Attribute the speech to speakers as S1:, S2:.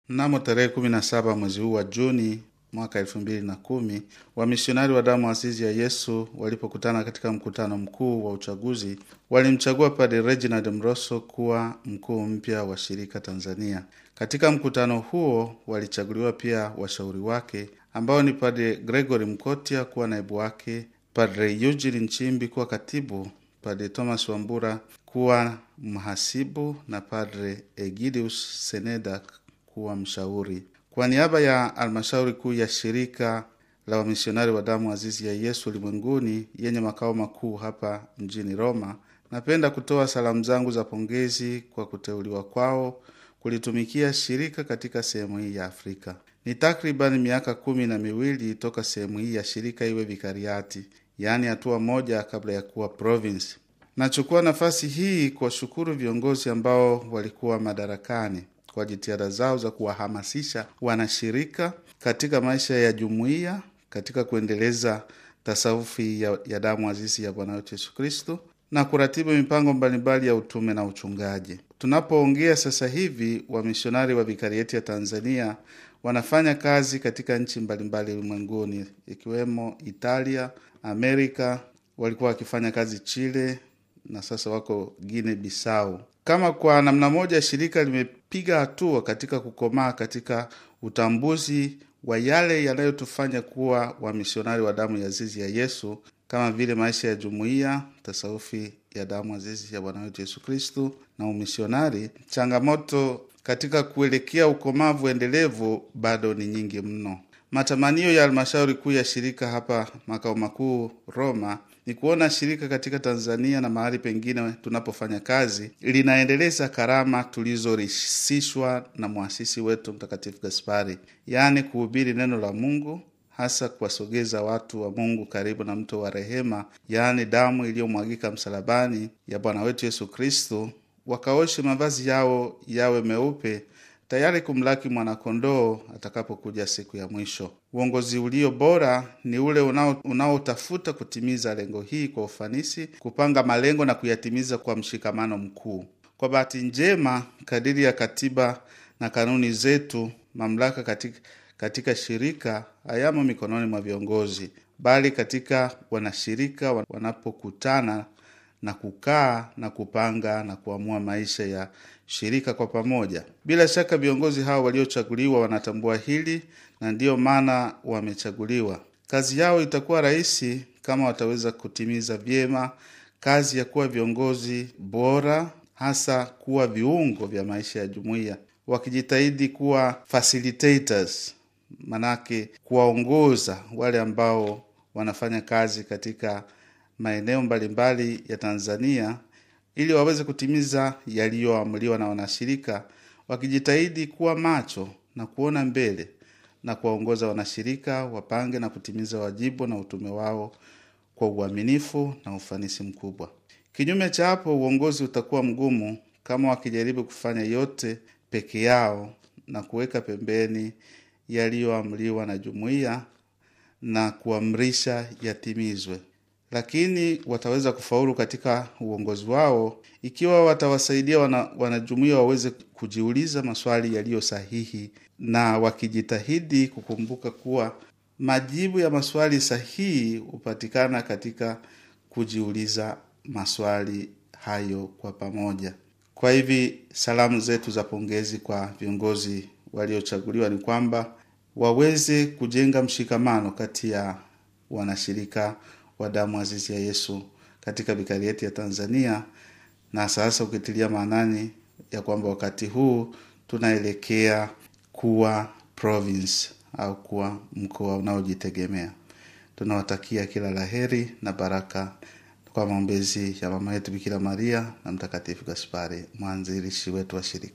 S1: Mnamo tarehe kumi na saba mwezi huu wa Juni mwaka elfu mbili na kumi wamisionari wa damu azizi ya Yesu walipokutana katika mkutano mkuu wa uchaguzi walimchagua Padre Reginald Mrosso kuwa mkuu mpya wa shirika Tanzania. Katika mkutano huo walichaguliwa pia washauri wake ambao ni Padre Gregory Mkotia kuwa naibu wake, Padre Eugene Nchimbi kuwa katibu, Padre Thomas Wambura kuwa mhasibu na Padre Egidius Seneda kuwa mshauri. Kwa niaba ya halmashauri kuu ya shirika la wamisionari wa damu azizi ya Yesu ulimwenguni yenye makao makuu hapa mjini Roma, napenda kutoa salamu zangu za pongezi kwa kuteuliwa kwao kulitumikia shirika katika sehemu hii ya Afrika. Ni takriban miaka kumi na miwili toka sehemu hii ya shirika iwe vikariati, yaani hatua moja kabla ya kuwa province. Nachukua nafasi hii kuwashukuru viongozi ambao walikuwa madarakani kwa jitihada zao za kuwahamasisha wanashirika katika maisha ya jumuiya katika kuendeleza tasawufi ya, ya damu azizi ya Bwana wetu Yesu Kristo na kuratibu mipango mbalimbali ya utume na uchungaji. Tunapoongea sasa hivi, wamisionari wa vikarieti ya Tanzania wanafanya kazi katika nchi mbalimbali ulimwenguni ikiwemo Italia, Amerika, walikuwa wakifanya kazi Chile na sasa wako Guinea Bissau. Kama kwa namna moja shirika limepiga hatua katika kukomaa katika utambuzi wa yale yanayotufanya kuwa wamisionari wa damu ya azizi ya Yesu kama vile maisha ya jumuiya, tasawufi ya damu azizi ya Bwana wetu Yesu Kristu na umisionari. Changamoto katika kuelekea ukomavu endelevu bado ni nyingi mno. Matamanio ya halmashauri kuu ya shirika hapa makao makuu Roma ni kuona shirika katika Tanzania na mahali pengine tunapofanya kazi linaendeleza karama tulizorisishwa na mwasisi wetu Mtakatifu Gaspari, yaani kuhubiri neno la Mungu, hasa kuwasogeza watu wa Mungu karibu na mto wa rehema, yaani damu iliyomwagika msalabani ya Bwana wetu Yesu Kristo, wakaoshe mavazi yao yawe meupe tayari kumlaki mwanakondoo atakapokuja siku ya mwisho. Uongozi ulio bora ni ule unaotafuta kutimiza lengo hii kwa ufanisi, kupanga malengo na kuyatimiza kwa mshikamano mkuu. Kwa bahati njema, kadiri ya katiba na kanuni zetu, mamlaka katika, katika shirika hayamo mikononi mwa viongozi, bali katika wanashirika wanapokutana na kukaa na kupanga na kuamua maisha ya shirika kwa pamoja. Bila shaka viongozi hao waliochaguliwa wanatambua hili na ndiyo maana wamechaguliwa. Kazi yao itakuwa rahisi kama wataweza kutimiza vyema kazi ya kuwa viongozi bora, hasa kuwa viungo vya maisha ya jumuiya, wakijitahidi kuwa facilitators, manake kuwaongoza wale ambao wanafanya kazi katika maeneo mbalimbali ya Tanzania ili waweze kutimiza yaliyoamuliwa na wanashirika, wakijitahidi kuwa macho na kuona mbele na kuwaongoza wanashirika wapange na kutimiza wajibu na utume wao kwa uaminifu na ufanisi mkubwa. Kinyume cha hapo, uongozi utakuwa mgumu kama wakijaribu kufanya yote peke yao na kuweka pembeni yaliyoamuliwa na jumuiya na kuamrisha yatimizwe lakini wataweza kufaulu katika uongozi wao ikiwa watawasaidia wana, wanajumuiya waweze kujiuliza maswali yaliyo sahihi na wakijitahidi kukumbuka kuwa majibu ya maswali sahihi hupatikana katika kujiuliza maswali hayo kwa pamoja. Kwa hivi salamu zetu za pongezi kwa viongozi waliochaguliwa ni kwamba waweze kujenga mshikamano kati ya wanashirika wa damu azizi ya Yesu katika vikarieti ya Tanzania, na sasa ukitilia maanani ya kwamba wakati huu tunaelekea kuwa province au kuwa mkoa unaojitegemea. Tunawatakia kila laheri na baraka kwa maombezi ya mama yetu Bikira Maria na Mtakatifu Gaspari, mwanzilishi wetu wa shirika.